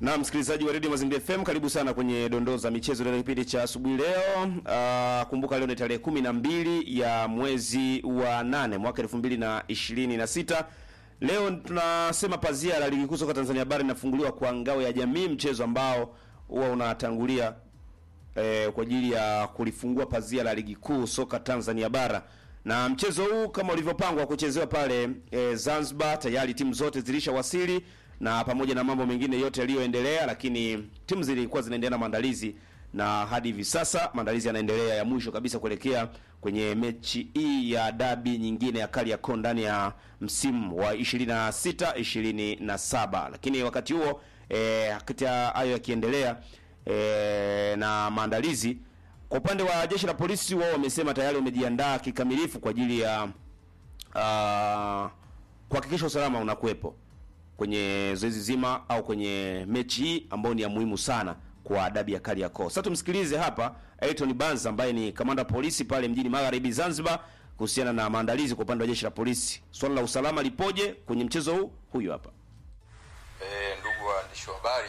Na msikilizaji wa Radio Mazingira FM, karibu sana kwenye dondoo za michezo leo kipindi cha asubuhi leo. Uh, kumbuka leo ni tarehe kumi na mbili ya mwezi wa nane mwaka elfu mbili na ishirini na sita. Leo tunasema pazia la ligi kuu soka Tanzania bara linafunguliwa kwa ngao ya jamii, mchezo ambao huwa unatangulia eh, kwa ajili ya kulifungua pazia la ligi kuu soka Tanzania bara. Na mchezo huu kama ulivyopangwa kuchezewa pale eh, Zanzibar, tayari timu zote zilishawasili na pamoja na mambo mengine yote yaliyoendelea, lakini timu zilikuwa zinaendelea na maandalizi na hadi hivi sasa maandalizi yanaendelea ya mwisho kabisa kuelekea kwenye mechi hii ya dabi nyingine ya Kariakoo ndani ya msimu wa 26 27. Lakini wakati huo eh, kati ya hayo yakiendelea eh, na maandalizi kwa upande wa jeshi la polisi, wao wamesema tayari wamejiandaa kikamilifu kwa ajili ya uh, kuhakikisha usalama unakuwepo kwenye zoezi zima au kwenye mechi hii ambayo ni ya muhimu sana kwa dabi ya Kariakoo. Sasa tumsikilize hapa Elton Banza ambaye ni kamanda polisi pale mjini Magharibi Zanzibar kuhusiana na maandalizi kwa upande wa jeshi la polisi. Swala la usalama lipoje kwenye mchezo huu? Huyu hapa. E, ndugu waandishi wa habari,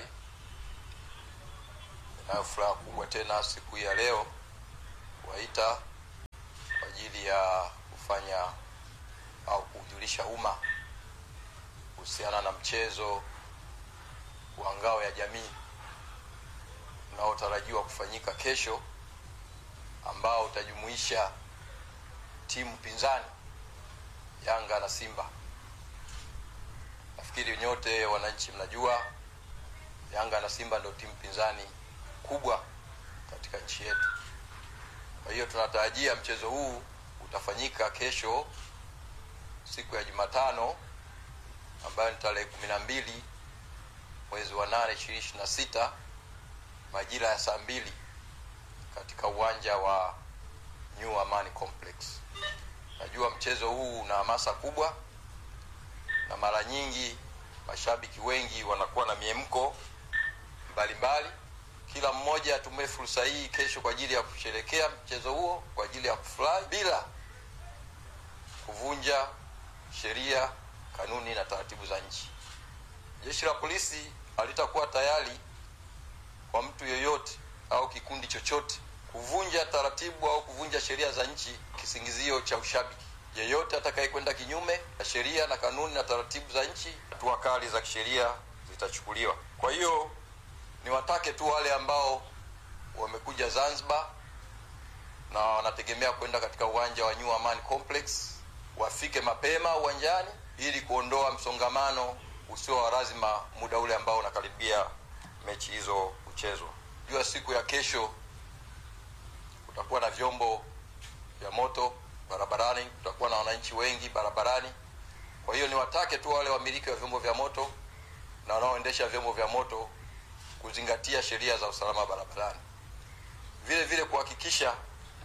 nayo furaha kubwa tena siku hii ya leo kuwaita kwa ajili ya kufanya au kujulisha umma kuhusiana na mchezo wa ngao ya jamii unaotarajiwa kufanyika kesho ambao utajumuisha timu pinzani Yanga na Simba. Nafikiri nyote wananchi mnajua Yanga na Simba ndio timu pinzani kubwa katika nchi yetu. Kwa hiyo tunatarajia mchezo huu utafanyika kesho siku ya Jumatano ambayo ni tarehe kumi na mbili mwezi wa nane ishirini na sita majira ya saa mbili katika uwanja wa New Amani Complex. Najua mchezo huu una hamasa kubwa na mara nyingi mashabiki wengi wanakuwa na miemko mbalimbali. Kila mmoja atumie fursa hii kesho kwa ajili ya kusherekea mchezo huo, kwa ajili ya kufurahi bila kuvunja sheria, kanuni na taratibu za nchi. Jeshi la polisi halitakuwa tayari kwa mtu yoyote au kikundi chochote kuvunja taratibu au kuvunja sheria za nchi kisingizio cha ushabiki. Yeyote atakayekwenda kinyume na sheria na kanuni na taratibu za nchi, hatua kali za kisheria zitachukuliwa. Kwa hiyo niwatake tu wale ambao wamekuja Zanzibar na wanategemea kwenda katika uwanja wa New Amani Complex wafike mapema uwanjani ili kuondoa msongamano usio wa lazima muda ule ambao unakaribia mechi hizo kuchezwa. Jua siku ya kesho kutakuwa na vyombo vya moto barabarani, kutakuwa na wananchi wengi barabarani. Kwa hiyo niwatake tu wale wamiliki wa vyombo vya moto na wanaoendesha vyombo vya moto kuzingatia sheria za usalama barabarani, vile vile kuhakikisha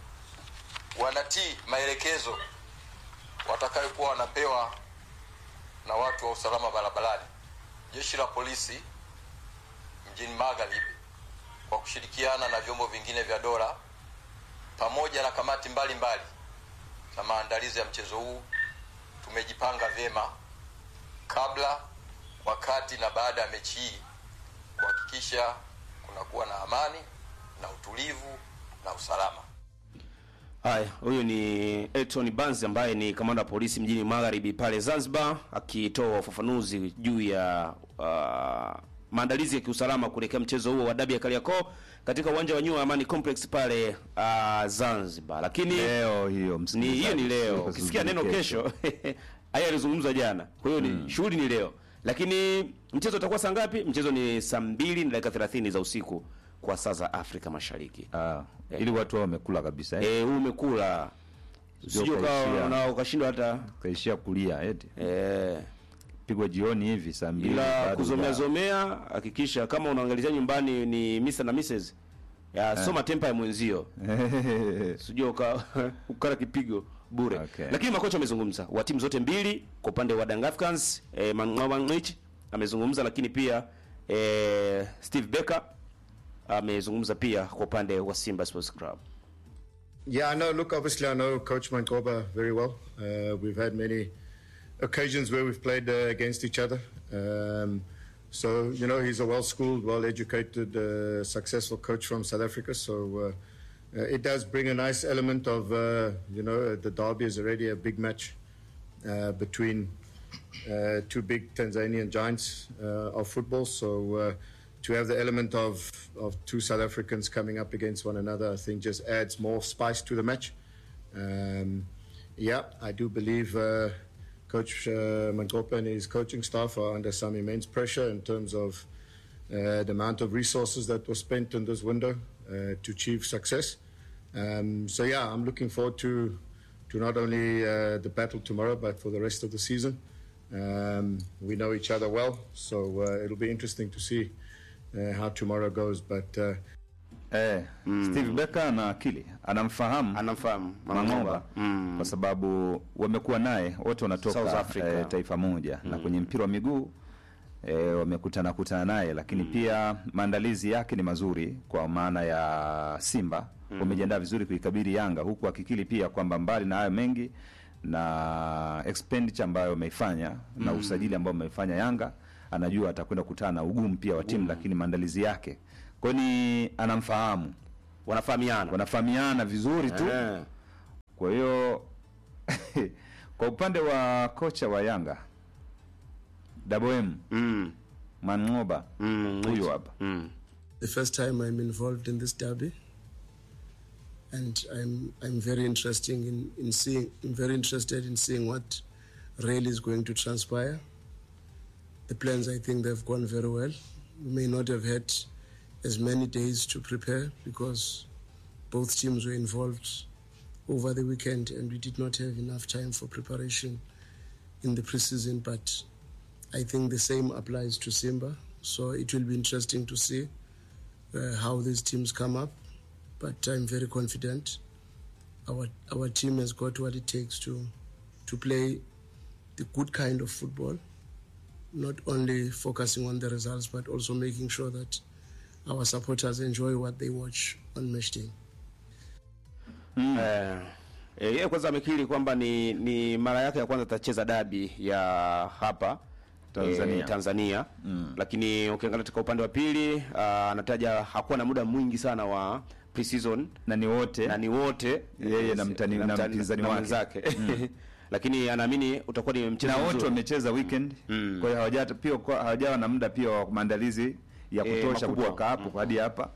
wanatii maelekezo watakayokuwa wanapewa na watu wa usalama barabarani. Jeshi la polisi mjini Magharibi kwa kushirikiana na vyombo vingine vya dola pamoja na kamati mbalimbali za maandalizi ya mchezo huu tumejipanga vyema kabla, wakati na baada ya mechi hii kuhakikisha kunakuwa na amani na utulivu na usalama. Haya, huyu ni Elton Banzi ambaye ni kamanda wa polisi mjini Magharibi pale Zanzibar akitoa ufafanuzi juu ya uh, maandalizi ya kiusalama kuelekea mchezo huo wa dabi ya Kariakoo katika uwanja wa New Amani Complex pale uh, Zanzibar. Lakini leo hiyo ni hiyo ni leo. Sio Ukisikia kusubiri neno kesho haya alizungumzwa jana. Kwa hiyo ni shughuli ni leo. Lakini mchezo utakuwa saa ngapi? Mchezo ni saa mbili na dakika 30 za usiku kwa saa za Afrika Mashariki. Ah, ili watu wao wamekula kabisa eh. Eh, huu umekula. Sio Sio kaishia. kama na ukashindwa hata Kaishia kulia eti. eh Pigwa jioni hivi saa mbili. ila bado kuzomea ya- zomea, hakikisha kama unaangalizia nyumbani ni Mr na Mrs. Ya soma tempa ya mwenzio. Sijui uka ukala kipigo bure. Okay. Lakini makocha wamezungumza wa timu zote mbili kwa upande wa Young Africans eh, Mangawanich amezungumza, lakini pia eh, Steve Becker amezungumza pia kwa upande wa Simba Sports Club. Yeah, I know. Look, obviously, I know Coach Mankoba very well. Uh, we've had many occasions where we've played uh, against each other. Um, So, you know, he's a well schooled, well educated, uh, successful coach from South Africa. So, uh, uh, it does bring a nice element of, uh, you know, the derby is already a big match uh, between uh, two big Tanzanian giants uh, of football. So, uh, to have the element of, of two South Africans coming up against one another, I think just adds more spice to the match. Um, yeah, I do believe uh, Coach uh, Mangopa and his coaching staff are under some immense pressure in terms of uh, the amount of resources that was spent in this window uh, to achieve success. Um, so yeah, I'm looking forward to to not only uh, the battle tomorrow, but for the rest of the season. Um, we know each other well, so uh, it'll be interesting to see uh, how tomorrow goes. But uh, Eh, Steve Becker ana akili, anamfahamu Anamfahamu Mang'oba kwa sababu wamekuwa naye wote wanatoka South Africa. eh, taifa moja na kwenye mpira wa miguu eh, wamekutana kutana naye, lakini pia maandalizi yake ni mazuri kwa maana ya Simba wamejiandaa vizuri kuikabili Yanga, huku akikili pia kwamba mbali na hayo mengi na expenditure ambayo wameifanya na usajili ambao wameifanya Yanga, anajua atakwenda kukutana na ugumu pia wa timu, lakini maandalizi yake kwani anamfahamu, wanafahamiana wanafahamiana vizuri tu Eh. kwa hiyo kwa upande wa kocha wa Yanga Double M Mm. Mang'oba Mm. huyu hapa Mm. the first time I'm involved in this derby, and I'm I'm very interesting in, in seeing I'm very interested in seeing what really is going to transpire. The plans I think they've gone very well. We may not have had as many days to prepare because both teams were involved over the weekend and we did not have enough time for preparation in the preseason but I think the same applies to Simba so it will be interesting to see uh, how these teams come up, but I'm very confident. Our our team has got what it takes to to play the good kind of football, not only focusing on the results, but also making sure that our supporters enjoy what they watch on match day. Eh, eh, yeye kwanza amekiri kwamba ni ni mara yake ya kwanza atacheza dabi ya hapa Tanzania. eh, Tanzania. Lakini ukiangalia katika upande wa pili ah, anataja hakuwa na muda mwingi sana wa pre-season na ni wote na ni wote Yeye na mtani- na mpinzani na wake. mwenzake. Lakini anaamini utakuwa ni mchezo na wote mzuri. wamecheza weekend kwa hiyo hawajata pia kwa- hawajawa na muda pia wa maandalizi ya Eh, kutosha makubwa. kutoka hapo hadi hapa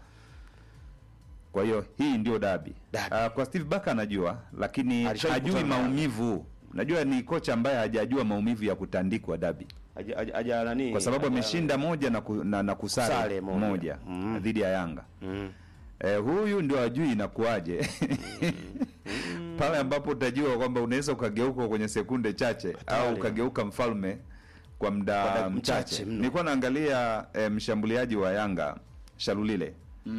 kwa hiyo hii ndio dabi Dabi. uh, kwa Steve Barker anajua lakini Alishawahi hajui kukutana na- maumivu najua ni kocha ambaye hajajua maumivu ya kutandikwa dabi Haja- haja- haja nani? kwa sababu haja- ameshinda moja na, ku, na, na kusare Kusare moja. moja, Mm. dhidi ya Yanga Mm. eh, huyu ndio ajui inakuwaje pale ambapo utajua kwamba unaweza ukageuka kwenye sekunde chache au ukageuka mfalme kwa Kwa muda dakika mchache. mchache mno. Nilikuwa naangalia eh, mshambuliaji wa Yanga Shalulile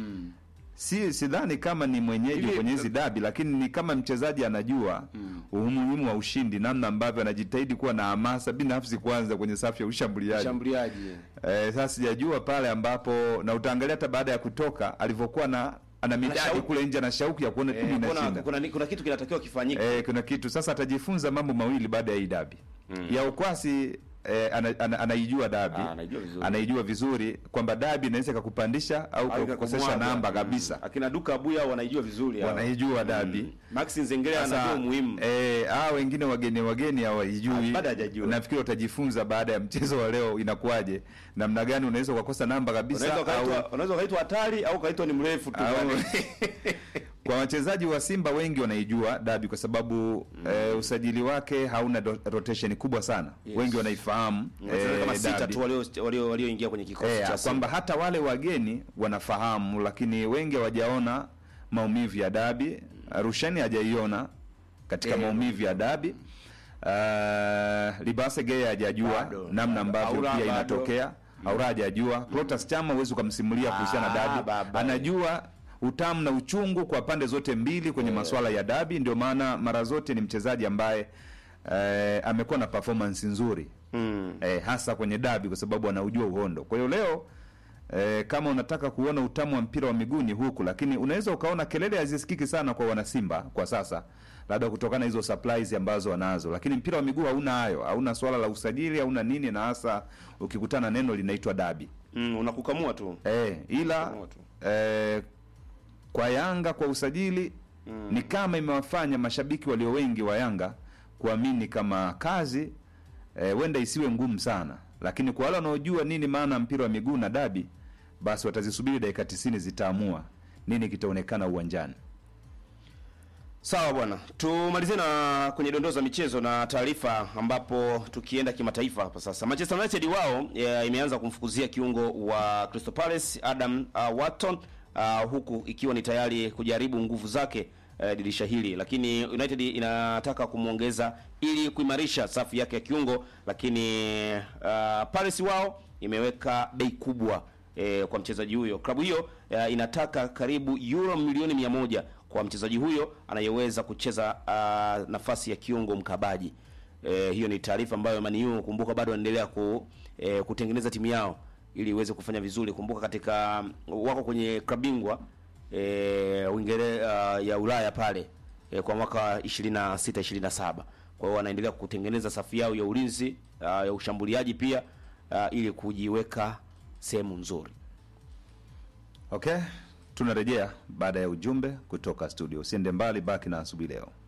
si sidhani kama ni mwenyeji Hivi- kwenye hizi dabi, lakini ni kama mchezaji anajua umuhimu wa ushindi, namna ambavyo anajitahidi kuwa na hamasa binafsi kwanza kwenye safu ya ushambuliaji. Mshambuliaji. Eh, sasa sijajua pale ambapo na utaangalia hata baada ya kutoka alivyokuwa na ana midadi shauku. kule nje na shauku ya kuona timu Eh, kuna, inashinda. kuna, kuna kitu kinatakiwa kifanyike. Eh, kuna kitu sasa atajifunza mambo mawili baada ya hii dabi. Ya ukwasi eh, ana, ana, anaijua dabi. Ah, anaijua vizuri. Anaijua vizuri kwamba dabi inaweza ikakupandisha au Au kukosesha ikakumwaga. namba Mm. kabisa. Akina Duka Abuya wanaijua vizuri hao. Wanaijua dabi. Mm. Max Nzengeli Sasa, anajua umuhimu. eh, hawa wengine wageni wageni hawaijui. Ah, bado hajajua. Nafikiri watajifunza baada ya mchezo wa leo inakuwaje, namna gani unaweza ukakosa namba kabisa Unaweza au ukaitwa unaweza ukaitwa hatari au ukaitwa ni mrefu tu. au- yani. kwa wachezaji wa Simba wengi wanaijua dabi kwa sababu eh, usajili wake hauna do- rotation kubwa sana. Yes. Wengi wanaifahamu Wachezaji kama eh, sita dabi. tu walio walio walioingia kwenye kikosi Eh, cha kwamba Simba. hata wale wageni wanafahamu, lakini wengi hawajaona maumivu ya dabi. Rusheni hajaiona katika Eh, maumivu ya dabi. Uh, Libase Geye hajajua Bado. namna ambavyo Aura pia bado. inatokea. Aura hajajua. Clatous Chama huwezi ukamsimulia kuhusiana na Ah, dabi. baba. Anajua utamu na uchungu kwa pande zote mbili kwenye masuala ya dabi, ndio maana mara zote ni mchezaji ambaye eh, amekuwa na performance nzuri Mm. eh, hasa kwenye dabi kwa sababu anaujua uhondo. Kwa hiyo leo E, kama unataka kuona utamu wa mpira wa miguu ni huku, lakini unaweza ukaona kelele hazisikiki sana kwa wanasimba kwa sasa, labda kutokana na hizo supplies ambazo wanazo, lakini mpira wa miguu hauna hayo, hauna swala la usajili, hauna nini, na hasa ukikutana neno linaitwa dabi Mm, unakukamua tu. e, ila Kukamua tu. e, kwa Yanga kwa usajili ni kama imewafanya mashabiki walio wengi wa Yanga kuamini kama kazi eh, huenda isiwe ngumu sana, lakini kwa wale wanaojua nini maana ya mpira wa miguu na dabi, basi watazisubiri dakika tisini zitaamua nini kitaonekana uwanjani. Sawa bwana, tumalizie na kwenye dondoo za michezo na taarifa, ambapo tukienda kimataifa hapa sasa. Manchester United wao ya, imeanza kumfukuzia kiungo wa Crystal Palace Adam uh, Wharton uh, huku ikiwa ni tayari kujaribu nguvu zake uh, dirisha hili, lakini United inataka kumwongeza ili kuimarisha safu yake ya kiungo, lakini uh, Palace wao imeweka bei kubwa eh, kwa mchezaji huyo. Klabu hiyo eh, inataka karibu euro milioni mia moja kwa mchezaji huyo anayeweza kucheza uh, nafasi ya kiungo mkabaji. Eh, hiyo ni taarifa ambayo Man U kumbuka bado wanaendelea ku, eh, kutengeneza timu yao ili iweze kufanya vizuri. Kumbuka katika wako kwenye klabu bingwa eh, Uingereza uh, ya Ulaya pale eh, kwa mwaka 26 27. Kwa hiyo wanaendelea kutengeneza safu yao ya ulinzi uh, ya ushambuliaji pia uh, ili kujiweka sehemu nzuri. Okay, tunarejea baada ya ujumbe kutoka studio. Usiende mbali, baki na asubuhi leo.